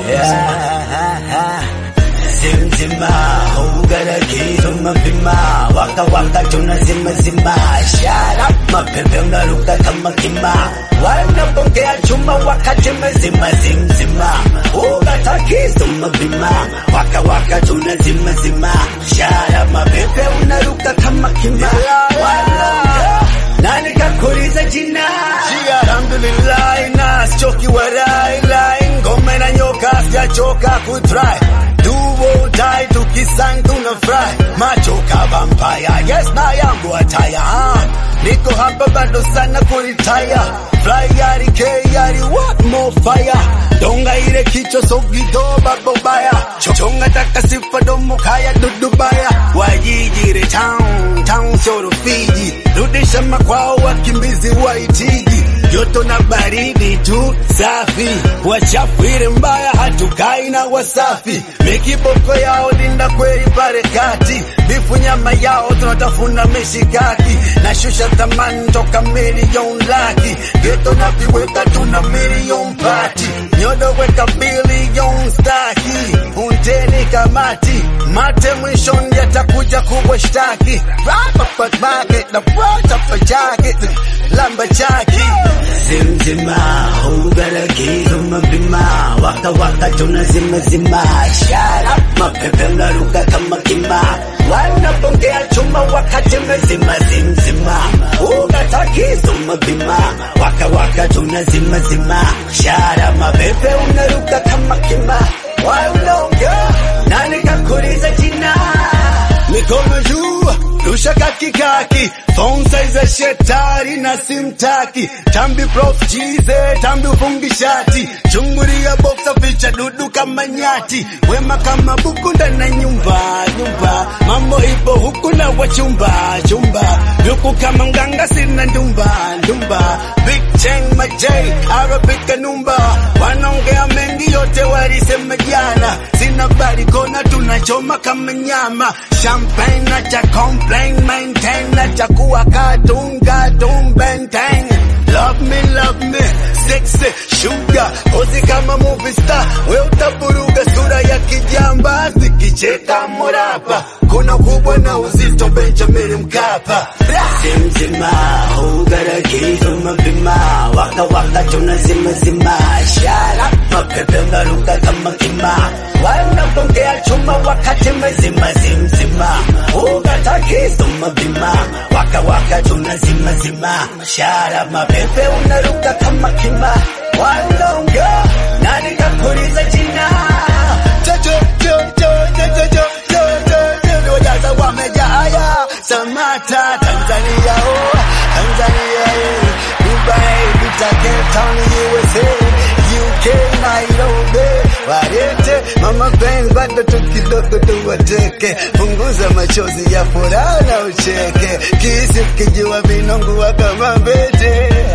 Zimzima, ugarageza umapima Waka waka tunazima zima Shut up, mapepe unaruka kama kima Wanapokea chuma wakati mezima zimzima Ugatakiza umapima Waka waka tunazima zima Shut up, mapepe unaruka kama kima Wanapokea nani kakuliza jina? Jia, alhamdulillah, na sichoki warai lai ngome na nyoka sijachoka kutry do or die tukisang tunafurahi machoka vampire yes na yangu ataya ah. niko hapa bado sana kuritaya fly yari k yari what more fire donga ile kichwa sogido babobaya chonga taka sifa domo kaya dudubaya wajijire town town soro fiji rudisha makwao wakimbizi waitigi joto na baridi tu safi wachafiri mbaya hatukai na wasafi mikiboko yao linda kweli pale kati bifu nyama yao tunatafuna mishikaki na shusha thamani toka milioni laki geto na viweka tuna milioni pati nyodo weka bilioni staki unteni kamati mate mwishoni yatakuja kubwa shtaki Rapa market na prota for jacket lamba chaki Zimzima, ugarageza umapima Waka waka tunazima zima Shut up, mapepe unaruka kama kima Wanapongea chuma wakati mezima zimzima Ugatakiza umapima Waka waka tunazima zima Shut up, mapepe unaruka kama kima Wanaongea, nani kakuliza jina? mikono juu rusha kakikaki phone size shetari na simtaki tambi prof jize tambi ufungishati chungulia boxa ficha dudu kama nyati wema kama buku ndani ya nyumba nyumba mambo ipo huku na wachumba chumba yuku kama mganga sina ndumba ndumba big cheng majay arabic kanumba wanaongea mengi yote walisema jana sina barikona tunachoma kama nyama champagne na cha complain maintain na cha kuwa katunga tumbenteng love me love me sexy sugar ozi kama movie star we utaburuga sura ya kijamba zikicheka morapa kuna kubwa na uzito Benjamin Mkapa Zimzima, ugarageza umapima Waka waka tunazima zima Shut up, mapepe unaruka kama kima Wanapongea chuma wakati mezima zimzima Ugatakiza umapima Waka waka tunazima zima Shut up, mapepe unaruka kama kima Wanaongea, nani kakuliza jina? Jojo, jojo, jojo, jojo, jojo, jojo, wajaza wamejaya Samata Tanzania oh Tanzania eh Dubai Vita Cape Town USA UK Nairobi Warete mama penzi bado tu kidogo tuwateke punguza machozi ya furaha na ucheke kisi kijua vinongua kama mbete